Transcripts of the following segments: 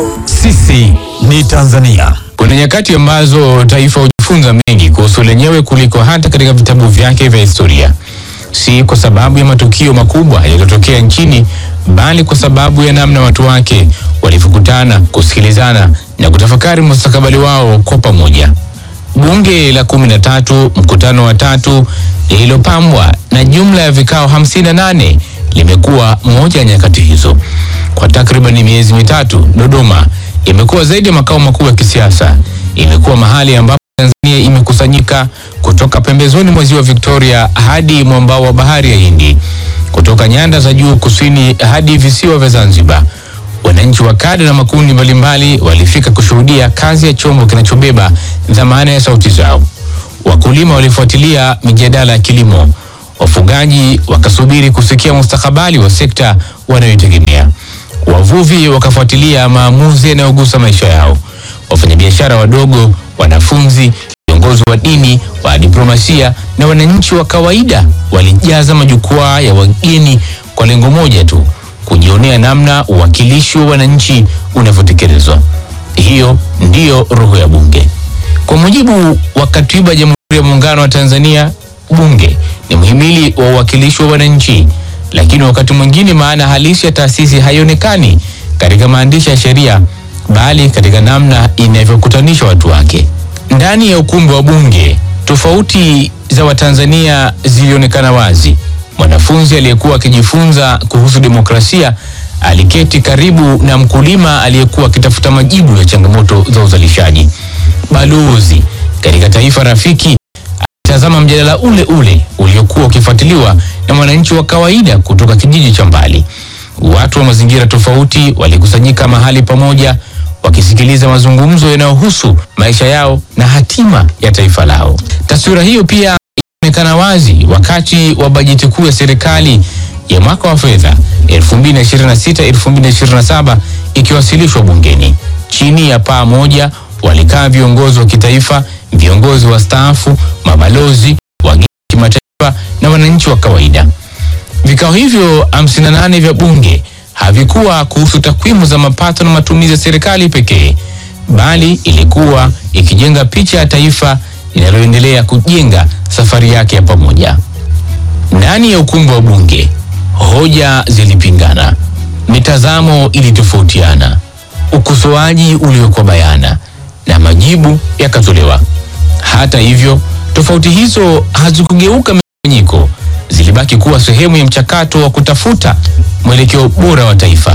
Sisi ni Tanzania. Kuna nyakati ambazo taifa hujifunza mengi kuhusu lenyewe kuliko hata katika vitabu vyake vya historia, si kwa sababu ya matukio makubwa yaliyotokea nchini, bali kwa sababu ya namna watu wake walivyokutana, kusikilizana na kutafakari mustakabali wao kwa pamoja. Bunge la kumi na tatu, mkutano wa tatu, lililopambwa na jumla ya vikao 58 limekuwa moja ya nyakati hizo. Kwa takriban miezi mitatu, Dodoma imekuwa zaidi ya makao makuu ya kisiasa. Imekuwa mahali ambapo Tanzania imekusanyika kutoka pembezoni mwa ziwa Victoria hadi mwambao wa bahari ya Hindi, kutoka nyanda za juu kusini hadi visiwa vya Zanzibar. Wananchi wa kada na makundi mbalimbali walifika kushuhudia kazi ya chombo kinachobeba dhamana ya sauti zao. Wakulima walifuatilia mijadala ya kilimo, wafugaji wakasubiri kusikia mustakabali wa sekta wanayoitegemea, wavuvi wakafuatilia maamuzi yanayogusa maisha yao, wafanyabiashara wadogo, wanafunzi, viongozi wa dini, wa diplomasia na wananchi wa kawaida walijaza majukwaa ya wageni kwa lengo moja tu, kujionea namna uwakilishi wa wananchi unavyotekelezwa. Hiyo ndiyo roho ya Bunge. Kwa mujibu wa Katiba ya Jamhuri ya Muungano wa Tanzania, Bunge ni mhimili wa uwakilishi wa wananchi, lakini wakati mwingine maana halisi ya taasisi haionekani katika maandishi ya sheria, bali katika namna inavyokutanisha watu wake. Ndani ya ukumbi wa Bunge, tofauti za Watanzania zilionekana wazi. Mwanafunzi aliyekuwa akijifunza kuhusu demokrasia aliketi karibu na mkulima aliyekuwa akitafuta majibu ya changamoto za uzalishaji. Balozi katika taifa rafiki alitazama mjadala ule ule uliokuwa ukifuatiliwa na mwananchi wa kawaida kutoka kijiji cha mbali. Watu wa mazingira tofauti walikusanyika mahali pamoja, wakisikiliza mazungumzo yanayohusu maisha yao na hatima ya taifa lao. Taswira hiyo pia inaonekana wazi wakati wa bajeti kuu ya serikali ya mwaka wa fedha 2026-2027 ikiwasilishwa bungeni. Chini ya paa moja walikaa viongozi wa kitaifa, viongozi wa staafu, mabalozi, wageni kimataifa na wananchi wa kawaida. Vikao hivyo 58 vya bunge havikuwa kuhusu takwimu za mapato na matumizi ya serikali pekee, bali ilikuwa ikijenga picha ya taifa linaloendelea kujenga safari yake ya pamoja. Ndani ya ukumbi wa bunge, hoja zilipingana, mitazamo ilitofautiana, ukosoaji uliwekwa bayana na majibu yakatolewa. Hata hivyo, tofauti hizo hazikugeuka migawanyiko, zilibaki kuwa sehemu ya mchakato wa kutafuta mwelekeo bora wa taifa.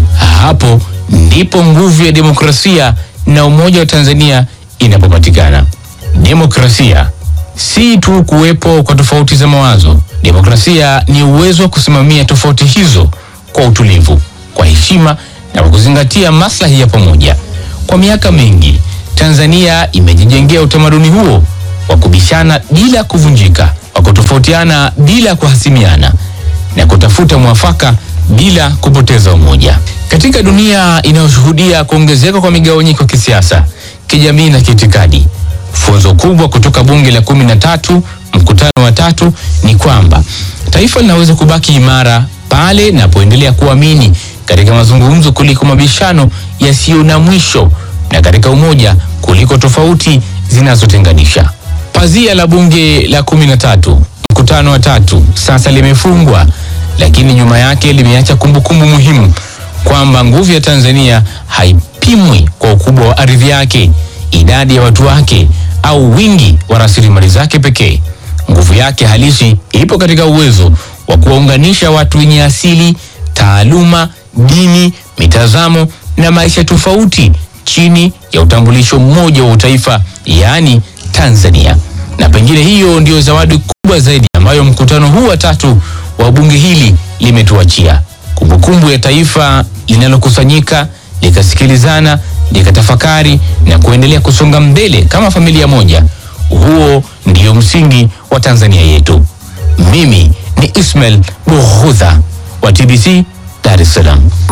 Hapo ndipo nguvu ya demokrasia na umoja wa Tanzania inapopatikana. Demokrasia si tu kuwepo kwa tofauti za mawazo. Demokrasia ni uwezo wa kusimamia tofauti hizo kwa utulivu, kwa heshima na kwa kuzingatia maslahi ya pamoja. Kwa miaka mingi, Tanzania imejijengea utamaduni huo wa kubishana bila kuvunjika, wa kutofautiana bila kuhasimiana na kutafuta mwafaka bila kupoteza umoja. Katika dunia inayoshuhudia kuongezeka kwa migawanyiko kisiasa, kijamii na kiitikadi, funzo kubwa kutoka bunge la kumi na tatu mkutano wa tatu ni kwamba taifa linaweza kubaki imara pale linapoendelea kuamini katika mazungumzo kuliko mabishano yasiyo na mwisho na katika umoja kuliko tofauti zinazotenganisha. Pazia la bunge la kumi na tatu mkutano wa tatu sasa limefungwa, lakini nyuma yake limeacha kumbukumbu muhimu kwamba nguvu ya Tanzania haipimwi kwa ukubwa wa ardhi yake, idadi ya watu wake au wingi wa rasilimali zake pekee. Nguvu yake halisi ipo katika uwezo wa kuwaunganisha watu wenye asili, taaluma, dini, mitazamo na maisha tofauti chini ya utambulisho mmoja wa utaifa, yaani Tanzania. Na pengine hiyo ndiyo zawadi kubwa zaidi ambayo mkutano huu wa tatu wa bunge hili limetuachia, kumbukumbu ya taifa linalokusanyika likasikilizana, likatafakari na kuendelea kusonga mbele kama familia moja. Huo ndiyo msingi wa Tanzania yetu. Mimi ni Ismail Bughudha wa TBC Dar es Salaam.